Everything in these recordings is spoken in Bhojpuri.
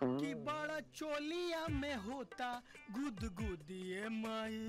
कि बड़ा चोलिया में होता गुद गुदिए माई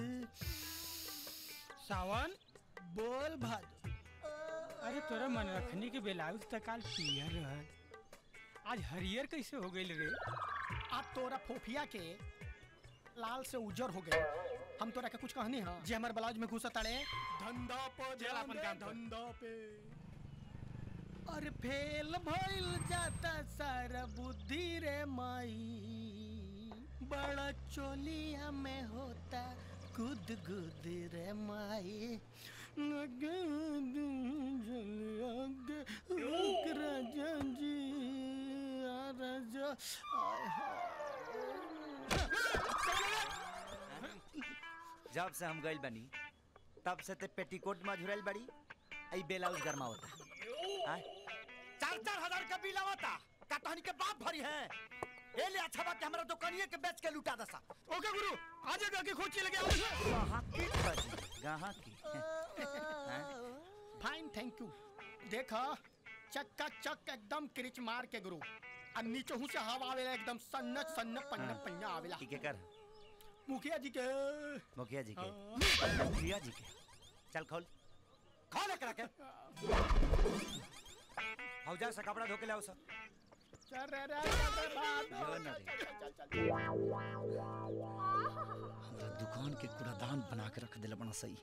सावन बोल भादो अरे तोरा मन रखनी के ब्लाउज त काल पियर रहल आज हरियर कैसे हो गइल रे अब तोरा फोफिया के लाल से उजर हो गए हम तोरा के कुछ कहनी हां जे हमर ब्लाउज में घुसा ताड़े धंधा पे चल अपन काम कर। धंधा पे अरे फेल भइल जाता सारा बुद्धि रे माई बड़ा चोलिया में होता गुद गुद रे माई राजा जी आ राजा आय जब से हम गइल बनी तब से ते पेटीकोट में झुरल बड़ी आई ब्लाउज गरमा होता आय चार चार हजार का बिल आवता का तहनी के बाप भरी है ए ले अच्छा बात हमरा दुकानिए के बेच के लुटा दसा ओके गुरु आज के खोची लगे आओ कहां की बजी कहां की फाइन थैंक यू देखा चक्का चक एकदम क्रिच मार के गुरु और नीचे हूँ से हवा आवेला एकदम सन्न सन्न पन्न हाँ। पन्ना आवेला की के कर मुखिया जी के मुखिया जी के हाँ। मुखिया जी के चल खोल खोल एकरा के हौजा से कपड़ा धो के लाओ सब चल रे रे चल रे बाप जो न रे। चल चल चल चल हमरा दुकान के कूड़ादान बना के रख दिला बना सही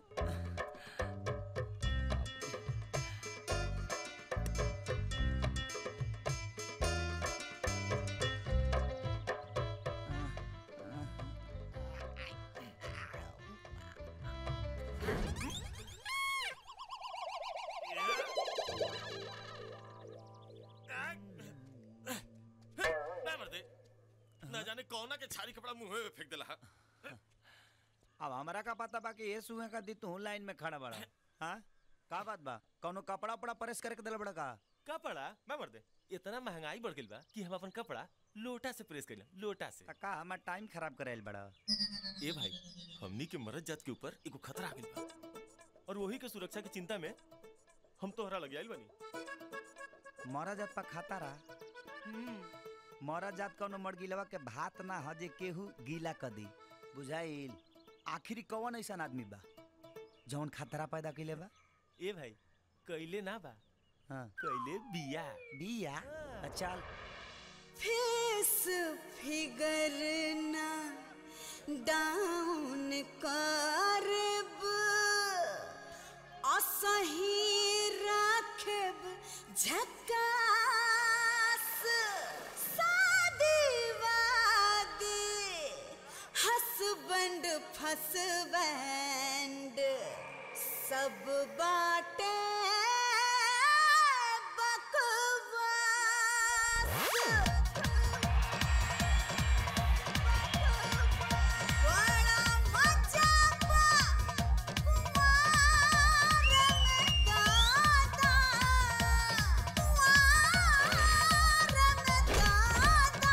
ना मर्दे ना जाने कौना के छारी कपड़ा मुंह में फेंक देला हा। अब हमरा का पता बा कि ये सुहे का दी तू लाइन में खड़ा बड़ा हाँ का बात बा कौनो कपड़ा उपड़ा प्रेस करके दिला बड़ा का कपड़ा मैं मर्दे इतना महंगाई बढ़ गइल बा कि हम अपन कपड़ा लोटा से प्रेस कइला लोटा से का हमार टाइम खराब करेल बड़ा ए भाई हमनी के मरद जात के ऊपर एगो खतरा आ गइल बा और वही के सुरक्षा की चिंता में हम तोहरा लग आइल बनी मरा जात पा खाता रहा मरा जात कौनो मरगिलवा के भात ना ह जे केहू गीला क दी बुझाइल आखिरी कौन ऐसा आदमी बा जौन खतरा पैदा कइले बा ए भाई कइले ना बा हाँ कइले बिया बिया चल फेस फिगर ना डाउन करब असही राखब झकास शादी वादी हसबैंड फसबैंड सब बाटे बकवास बड़ा मजा बा कुंवार में दादा कुंवार में दादा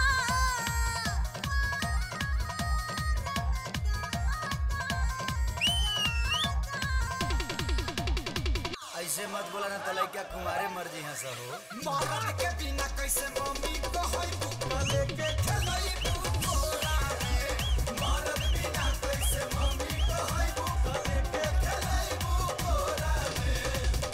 ऐसे मत बोला ना तलाई क्या कुमारे मर्जी है सब हो मरद के बिना कैसे मम्मी को होई बुकवा लेके खेलई बुकोरा रे मरद बिना कैसे मम्मी को होई बुकवा लेके खेलई बुकोरा रे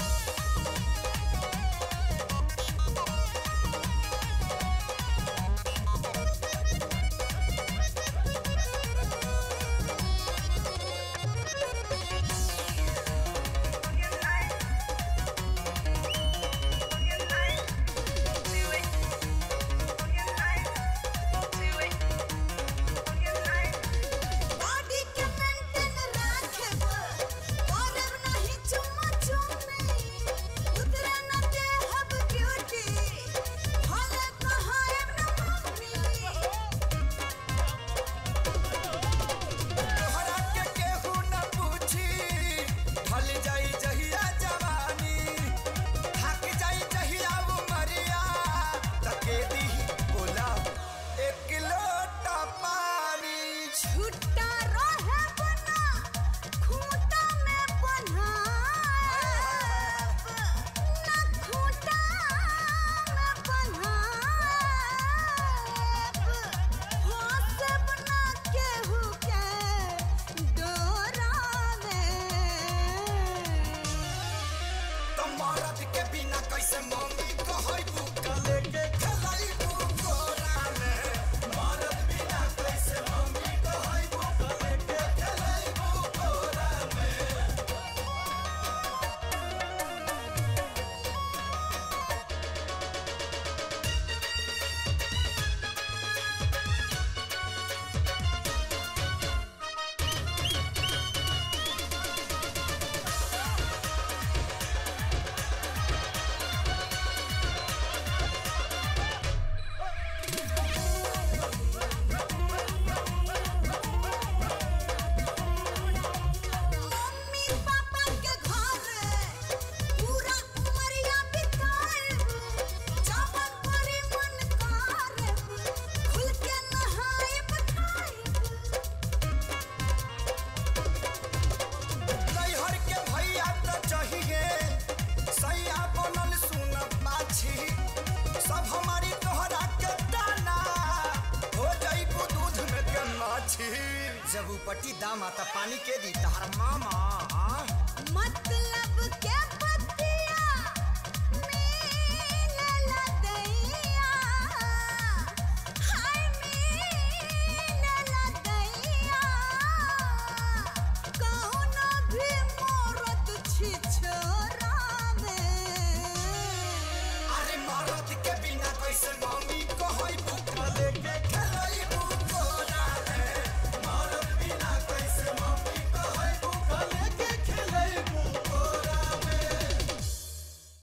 Do it. जब उपटी दाम आता पानी के दी तहर मामा